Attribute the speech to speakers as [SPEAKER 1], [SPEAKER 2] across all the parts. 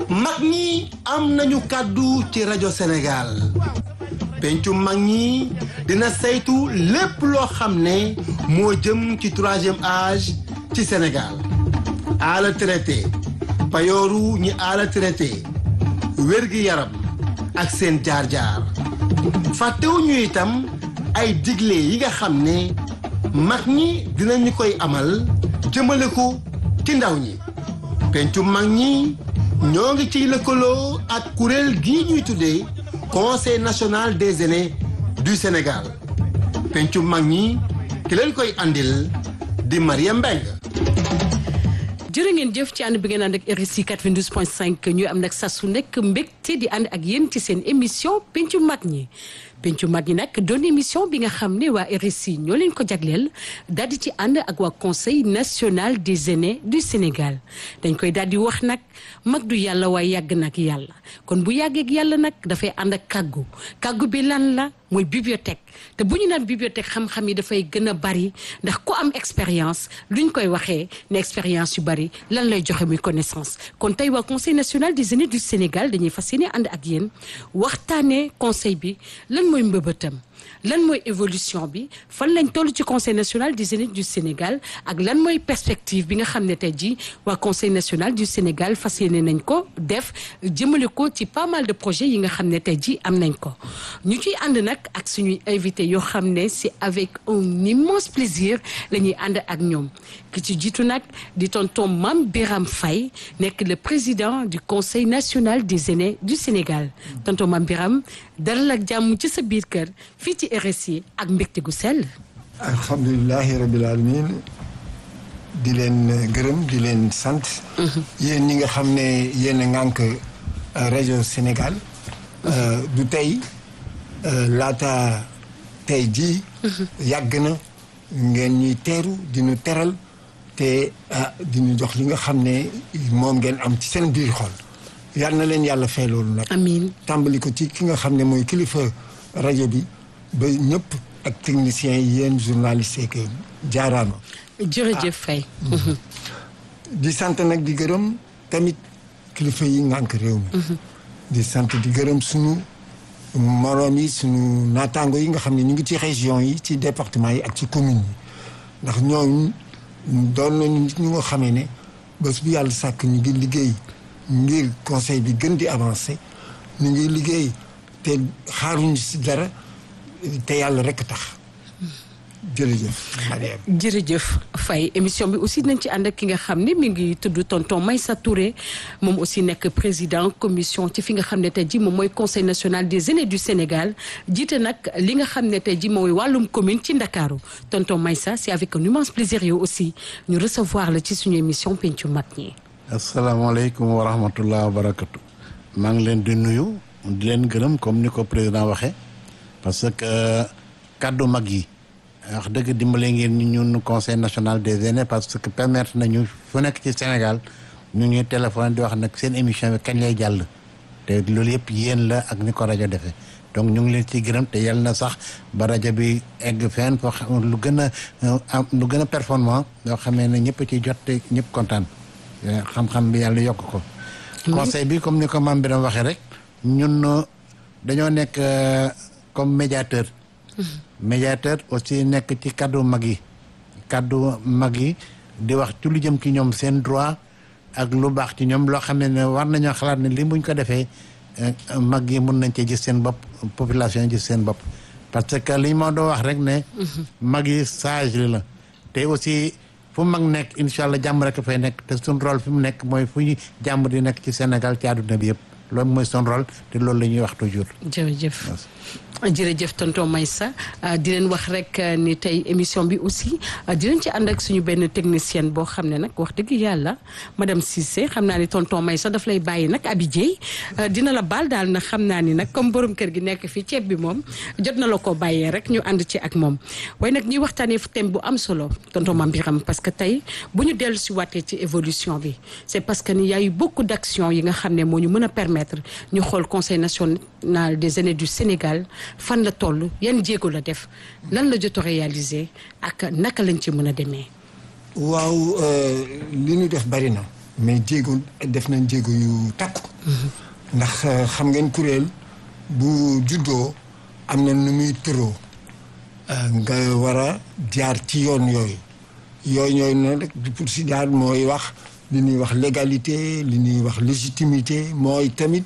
[SPEAKER 1] mag ñi am nañu kàddu ci rajo Sénégal pencu mag ñi dina saytu lépp loo xam ne moo jëm ci troisième âge ci Sénégal ala traité payooru ñi ala traité wérgi yaram ak seen jaar-jaar fàttewuñu itam ay digle yi nga xam ne mag ñi dinañu koy amal jëmale ko ci ndaw ñi pencu mag ñi ñoo ngi ciy lëkkaloo ak kuréel gii ñuy tuddee conseil national des aînés du Sénégal pencu mag ñi ki leen koy andil di Maria Mbengue
[SPEAKER 2] jërë ngeen jëf ci ànd bi ngeen ànd ak RSI 92.5 ñuy am nag saa su nekk mbégte di ànd ak yéen ci seen émission pencu mag ñi pencu mag ñi nag doon émission bi nga xam ne waa RSI ñoo leen ko jagleel daal di ci ànd ak waa conseil national des aînés du Sénégal dañ koy daal di wax nag mag du yàlla waaye yàgg nag yàlla kon bu yàggee ak yàlla nag dafay ànd ak kàggu kàggu bi lan la mooy bibliothèque te bu ñu naan bibliothèque xam-xam yi dafay gën a bari ndax ku am expérience luñ koy waxee ne expérience yu bari lan lay joxe muy connaissance kon tey waa conseil national des aînés du Sénégal dañuy fas yéene ànd ak yéen waxtaanee conseil bi lan mooy mbëbëtam lan mooy évolution bi fan lañ toll ci conseil national des aînés du Sénégal ak lan mooy perspective bi nga xam ne tey jii waa conseil national du Sénégal fas yéene nañ ko def jëmale ko ci pas mal de projets yi nga xam ne tey jii am nañ ko ñu ciy ànd nag ak suñuy invité yoo xam ne c'est avec un immense plaisir la ñuy ànd ak ñoom ki ci jiitu nag di tonton Mame Biram Faye nekk le président du conseil national des aînés du Sénégal tonton Mame Biram dalal ak jàmm ci sa biir kër fii ci RSI ak mbégte gu sell.
[SPEAKER 3] alhamdulilahi rabil alamin di leen gërëm di leen sant. yéen ñi nga xam ne yéen a ŋànk rajo Sénégal. du tey laata tey jii. yàgg na ngeen ñuy teeru di ñu teral te di ñu jox li nga xam ne moom ngeen am ci seen biir xol. yal na leen yàlla fay loolu nag.
[SPEAKER 2] amiin
[SPEAKER 3] tàmbali ko ci ki nga xam ne mooy kilifa rajo bi ba ñëpp ak techniciens yi yéen journalistes yi que jaaraama.
[SPEAKER 2] jërëjëf Faye.
[SPEAKER 3] di sant nag di gërëm tamit kilifa yi ngànk réew mi. di sant di gërëm sunu moroom yi sunu naataango yi nga xam ne ñu ngi ci région yi ci département yi ak ci communes yi ndax ñooñu doon nañu nit ñu nga xamee ne bés bu yàlla sàkk ñu ngi liggéey. ngir conseil bi gën di avancer ñu ngi liggéey te xaaruñu ci dara te yàlla rekk tax jërëjëf Mariam
[SPEAKER 2] jërëjëf Faye émission bi aussi nañ ci ànd ak ki nga xam ne mi ngi tudd tonton Maïssa Touré moom aussi nekk président commission ci fi nga xam ne tey ji moom mooy conseil national des aînés du Sénégal jiite nag li nga xam ne tey ji mooy wàllum commune ci Ndakaaru tonton Maïssa c'est avec un immense plaisir yow aussi ñu recevoir la ci suñu émission pencu mag ñi
[SPEAKER 4] asalaamaaleykum wa rahmatullah wa barakatu maa ngi leen di nuyu di leen gërëm comme ni ko président waxee parce que kàddu mag yi wax dëgg dimbale ngeen ñun conseil national des aînés parce que permettre nañu fu nekk ci Sénégal ñu ngi téléphone di wax nag seen émission bi kañ lay jàll te loolu yëpp yéen la ak ni ko rajo defee donc ñu ngi leen ciy gërëm te yàlla na sax ba rajo bi egg fenn foo xam lu gën a am lu gën a performant yoo xamee ne ñëpp ci jot te ñëpp kontaan xam-xam bi yàlla yokk ko conseil bi comme ni ko Mame Birame waxee rek ñun dañoo nekk comme médiateur médiateur aussi nekk ci kaddu mag yi kaddu mag yi di wax ci lu jëm ci ñoom seen droit ak lu baax ci ñoom loo xam ne ne war nañoo xalaat ne li buñ ko defee mag yi mun nañ cee gis seen bopp population yi gis seen bopp parce que li ma doo wax rek ne mag yi sage li la te aussi fu mag nekk incha allah jàmm rek fay nekk te suñ rôle fi mu nekk mooy fu ñu jàmm di nekk ci Sénégal ci àdduna bi yëpp loolu mooy son rôle te loolu la ñuy wax toujours.
[SPEAKER 2] jërëjëf jërëjëf tonton Maïssa di leen wax rek ni tey émission bi aussi dinañ ci ànd ak suñu benn technicienne boo xam ne nag wax dëgg yàlla madame Cissé xam naa ni tonton Maïssa daf lay bàyyi nag Abi Dieye dina la baal daal na xam naa ni nag comme borom kër gi nekk fii ceeb bi moom jot na la ko bàyyee rek ñu ànd ci ak moom waaye nag ñuy waxtaanee thème bu am solo tonton Mame Birame parce que tey bu ñu dellu si waatee ci évolution bi c'est parce que ni y a eu beaucoup d'actions yi nga xam ne moo ñu mën a permettre ñu xool conseil national des aînés du Sénégal fan la toll yan jéego la def lan la jot a réaliser ak naka lañ ci mën a demee.
[SPEAKER 3] waaw li ñu def bari na mais jéego def nañ jéego yu takku ndax xam ngeen kuréel bu juddoo am na nu muy tëroo nga war a jaar ci yoon yooyu yooyu yooyu nag rek pour si jaar mooy wax li ñuy wax légalité li ñuy wax légitimité mooy tamit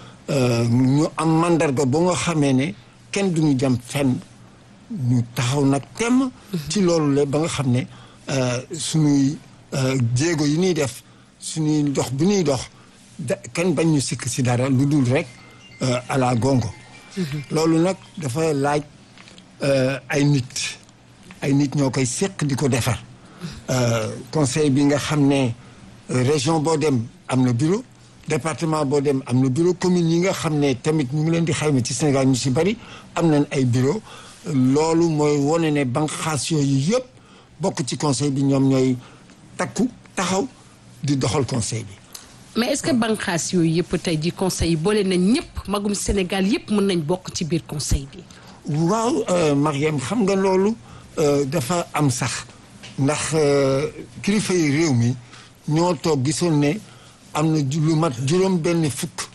[SPEAKER 3] ñu am mandarga ba nga xamee ne kenn duñu jam fenn ñu taxaw nag temm ci loolu la ba nga xam ne suñuy jéego yi ñuy def suñuy dox bu ñuy dox da kenn bañ ñu sikk si dara lu dul rek à la gongo loolu nag dafa laaj ay nit ay nit ñoo koy séq di ko defar conseil bi nga xam ne région boo dem am na bureau département boo dem am na bureau commune yi nga xam ne tamit ñu ngi leen di xayma ci Sénégal ñu si bari am nañ ay bureau loolu mooy wane ne banqaas yooyu yëpp bokk ci conseil bi ñoom ñooy takku taxaw di doxal conseil bi
[SPEAKER 2] mais est-ce que banqaas yooyu yëpp tey ji conseil yi boole nañ ñëpp magum Sénégal yëpp mën nañ bokk ci biir conseil bi
[SPEAKER 3] waaw Mariam xam nga loolu dafa am sax ndax kilifa yi réew mi ñoo toog gisoon ne am na lu mat juróom benn fukk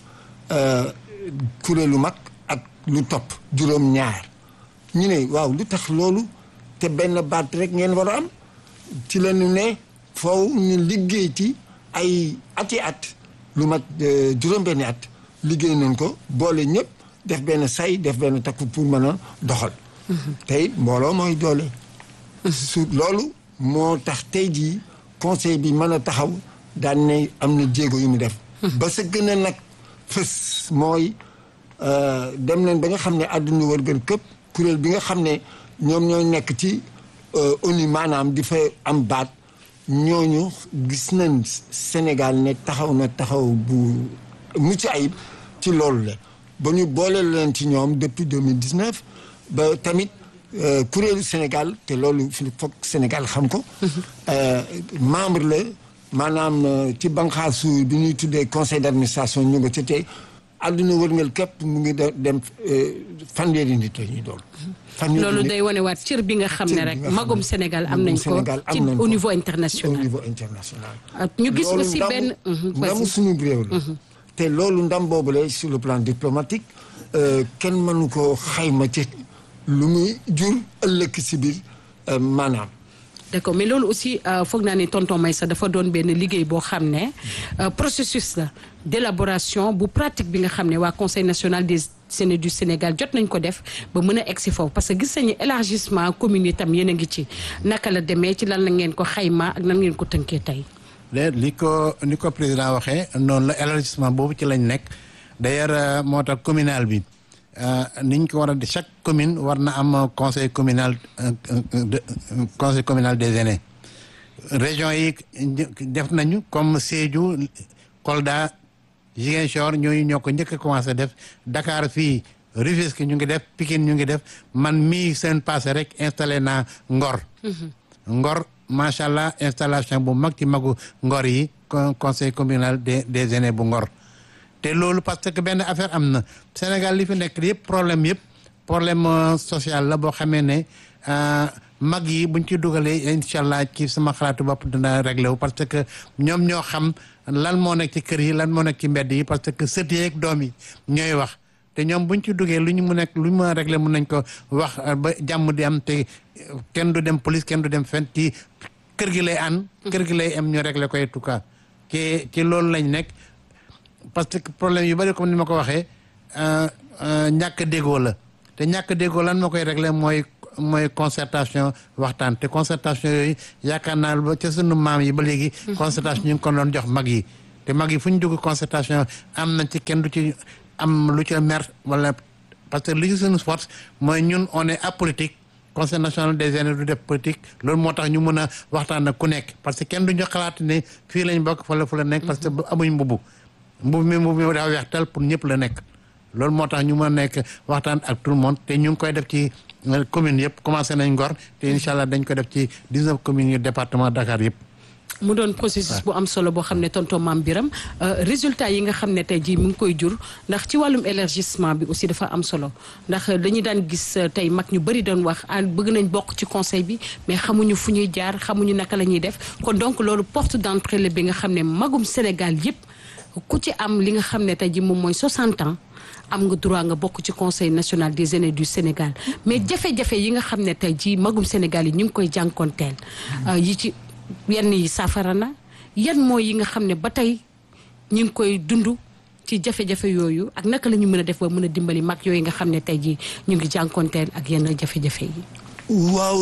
[SPEAKER 3] kuréelu mag ak lu topp juróom ñaar ñu ne waaw lu tax loolu te benn baat rek ngeen war a am ci la ñu ne foofu ñu liggéey ci ay ati at lu mat juróom benni at liggéey nañ ko boole ñëpp def benn say def benn takku pour mën a doxal tey mbooloo mooy doole su loolu moo tax tey jii conseil bi mën a taxaw daan ne am na jéego yu mu def ba sa gën a nag fës mooy dem leen ba nga xam ne àdduna wërgër këpp kuréel bi nga xam ne ñoom ñooy nekk ci ONU maanaam di fa am baat ñooñu gis nañ Sénégal ne taxaw na taxaw bu mucc ayib ci loolu la ba ñu boole leen ci ñoom depuis 2019 ba tamit kuréelu Sénégal te loolu fi foog Sénégal xam ko membre la maanaam ci banqaasu bi ñuy tuddee conseil d'administration ñu nga ca tey àdduna wërngal képp mu ngi dem fanweeri nit la ñuy doon
[SPEAKER 2] loolu day wane waat cër bi nga xam ne rek magum Sénégal am nañ ko ci au niveau international
[SPEAKER 3] au niveau international
[SPEAKER 2] ñu gis aussi benn
[SPEAKER 3] ndamu suñu réew la te loolu ndam boobu la sur le plan diplomatique kenn mënu ko xayma ci lu muy jur ëllëg si biir maanaam
[SPEAKER 2] d'accord mais loolu aussi foog naa ne tonton Maïssa dafa doon benn liggéey boo xam ne processus la d'élaboration bu pratique bi nga xam ne waa conseil national des Séné du Sénégal jot nañ ko def ba mën a egg si foofu parce que gis nañu élargissement commune yi tam yéen a ngi ci naka la demee ci lan la ngeen ko xayma ak nan ngeen ko tënkee tey.
[SPEAKER 4] léegi li ko ni ko président waxee noonu la élargissement boobu ci lañ nekk d'ailleurs moo tax communal bi. niñ ko war a chaque commune war na am conseil communal conseil communal des aînés région yi def nañu comme Sédhiou Kolda Ziguinchor ñooñu ñoo ko njëkk a commencé def Dakar fii Rufisque ñu ngi def Pikine ñu ngi def man mii seen passé rek installé naa Ngor Ngor macha allah installation bu mag ci magu Ngor yi conseil communal des des aînés bu Ngor te loolu parce que benn affaire am na Sénégal li fi nekk yëpp problème yëpp problème social la boo xamee ne mag yi buñ ci dugalee incha allah ci sama xalaatu bopp dina réglé wu parce que ñoom ñoo xam lan moo nekk ci kër yi lan moo nekk ci mbedd yi parce que sët yeeg doom yi ñooy wax te ñoom buñ ci duggee lu ñu mu nekk lu ñu mën a réglé mun nañ ko wax ba jàmm di am te kenn du dem police kenn du dem fenn ci kër gi lay ànd. kër gi lay am ñu réglé ko en tout cas ci ci loolu lañ nekk. parce que problème yu bari comme ni ma ko waxee ñàkk déggoo la te ñàkk déggoo lan moo koy régler mooy mooy concertation waxtaan te concertation yooyu yaakaar naa ba ca sunu maam yi ba léegi. concertation ñu ngi ko doon jox mag yi. te mag yi fu ñu dugg concertation am nañ ci kenn du ci am lu ci mer wala parce que li ci suñu force mooy ñun on est apolitique conseil national des aînés du def politique loolu moo tax ñu mën a waxtaan ak ku nekk parce que kenn du ñu xalaat ne fii lañ bokk fa la fu la nekk. parce que amuñ mbubu. mbubu mi mbubu mi dafa weex tal pour ñëpp la nekk loolu moo tax ñu mën a nekk waxtaan ak tout le monde te ñu ngi koy def ci commune yëpp commencé nañ Ngor te incha allah dañ ko def ci 19 communes yu département Dakar yëpp.
[SPEAKER 2] mu doon processus bu am solo boo xam ne tonton Mame Biram résultat yi nga xam ne tey jii mu ngi koy jur ndax ci wàllum élargissement bi aussi dafa am solo ndax dañuy daan gis tey mag ñu bëri doon wax ah bëgg nañ bokk ci conseil bi mais xamuñu fu ñuy jaar xamuñu naka la ñuy def kon donc loolu porte d'entrée la bi nga xam ne magum Sénégal yëpp ku ci am li nga xam ne tey ji moom mooy 60 ans am nga droit nga bokk ci conseil national des aînés du Sénégal mais jafe-jafe yi nga xam ne tey ji magum Sénégal yi ñu ngi koy jànkonteel yi ci yenn yi saafara na yan mooy yi nga xam ne ba tey ñu ngi koy dund ci jafe-jafe yooyu ak naka la ñu mën a def ba mën a dimbali mag yooyu nga xam ne tey ji ñu ngi jànkonteel ak yenn jafe-jafe yi
[SPEAKER 3] waaw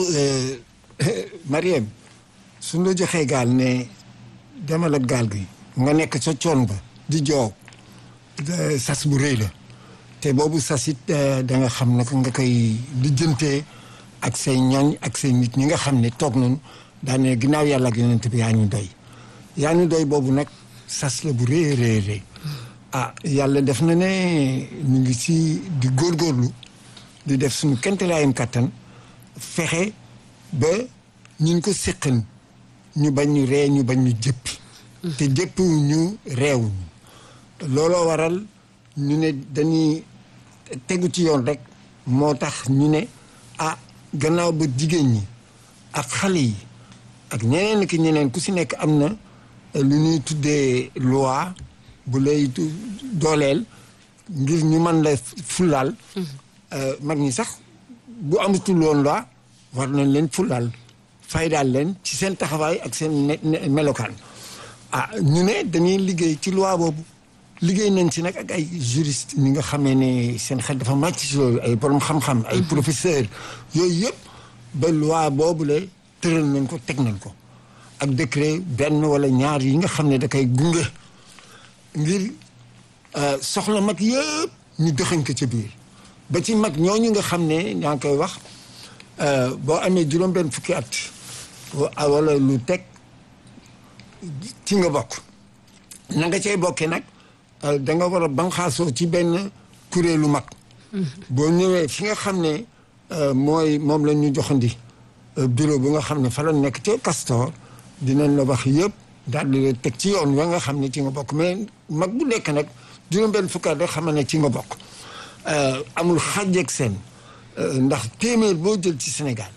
[SPEAKER 3] Mariam suñ la joxee gaal ne demal ak gaal gi nga nekk sa coon ba di joow sas bu rëy la te boobu sas it da nga xam naka nga koy lijjantee ak say ñooñ ak say nit ñi nga xam ne toog nañu daane ginnaaw yàlla ak yonent bi yaa ñu doy yaa ñu doy boobu nag sas la bu rëy rëy rëy ah yàlla def na ne ñu ngi ci di góorgóorlu di def suñu kentelaayam kàttan fexe ba ñun ko séqan ñu bañ ñu ree ñu bañ ñu jëppi te jëppi ñu reew looloo waral ñu ne dañuy tegu ci yoon rek moo tax ñu ne ah gannaaw ba jigéen ñi ak xale yi ak ñeneen ki ñeneen ku si nekk am na lu ñuy tuddee loi bu lay dooleel ngir ñu mën la fulaal mag ñi sax bu amatul woon loi war nañ leen fulaal faydaal leen ci seen taxawaay ak seen melokaan ah ñu ne dañuy liggéey ci loi boobu liggéey nañ ci nag ak ay juriste ñi nga xamee ne seen xel dafa màcc ci loolu ay borom xam-xam ay professeur yooyu yëpp ba loi boobu la tëral nañ ko teg nañ ko ak décret benn wala ñaar yi nga xam ne da koy gunge ngir soxla mag yëpp ñu dëxañ ko ca biir ba ci mag ñooñu nga xam ne ñaa ngi koy wax boo amee juróom-benn fukki at wala lu teg ci nga bokk na nga cay bokkee nag da nga war a banxaasoo ci benn kuréelu mag boo ñëwee fi nga xam ne mooy moom la ñu joxandi bureau bu nga xam ne fa la nekk ca Castor dinañ la wax yëpp daal di la teg ci yoon wa nga xam ne ci nga bokk mais mag bu nekk nag juróom-benn fukki at rek xam ne ci nga bokk amul xàjjeeg seen ndax téeméer boo jël ci Sénégal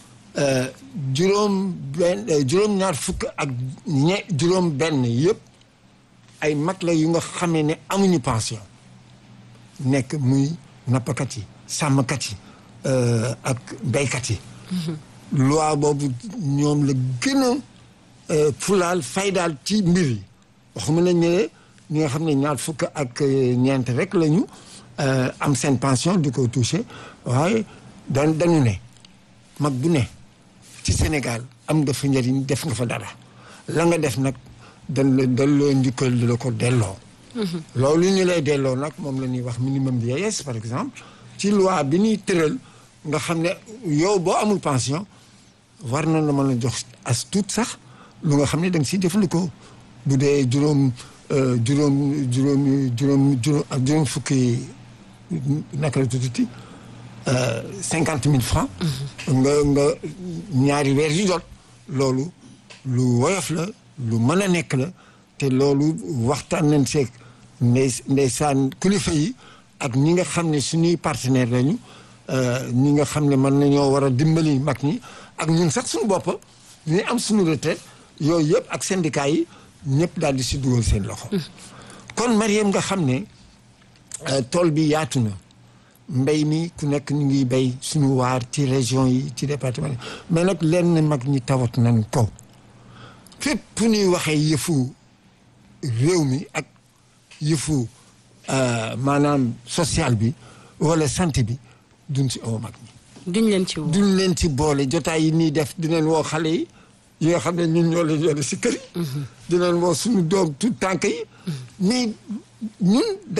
[SPEAKER 3] juróom benn juróom-ñaar fukk ak ñe juróom benn yëpp ay mag la yu nga xamee ne amuñu pension nekk muy nappkat yi sàmmkat yi ak béykat yi loi boobu ñoom la gën a fulaal faydaal ci mbir yi waxuma nañ ne ñi nga xam ne ñaar fukk ak ñeent rek lañu am seen pension di ko touché waaye dan dañu ne mag bu ne ci Sénégal am nga fa njëriñ def nga fa dara la nga def nag dañ la delloo njukkal di la ko delloo loolu ñu lay delloo nag moom la ñuy wax minimum vieillesse par exemple ci loi bi ñuy tëral nga xam ne yow boo amul pension war na la mën a jox as tuut sax lu nga xam ne da nga siy jëfandikoo bu dee juróom juróom juróom juróom juróom ak juróom fukki naka la tuuti cinquante mille francs nga nga ñaari weer yu jot loolu lu woyof la lu mën a nekk la te loolu waxtaan nañ seeg ndey ndeysaan kilifa yi ak ñi nga xam ne suñuy partenaire lañu ñi nga xam ne mën nañoo war a dimbali mag ñi ak ñun sax suñu bopp ñu am suñu retraite yooyu yëpp ak syndicat yi ñëpp daal di si dugal seen loxo kon Mariam nga xam ne tool bi yaatu na mbéy mi ku nekk ñu ngi béy suñu waar ci région yi ci département mais nag lenn mag ñi tawat nañ ko fépp fu ñuy waxee yëfu réew mi ak yëfu maanaam social bi wala santé bi duñ si aw mag ñi
[SPEAKER 2] duñ leen ci woo
[SPEAKER 3] duñ leen ci boole jotaay yi nii def dinañ woo xale yi yi nga xam ne ñun ñoo leen yore si kër yi dinañ woo suñu doom tout tànk yi mais ñun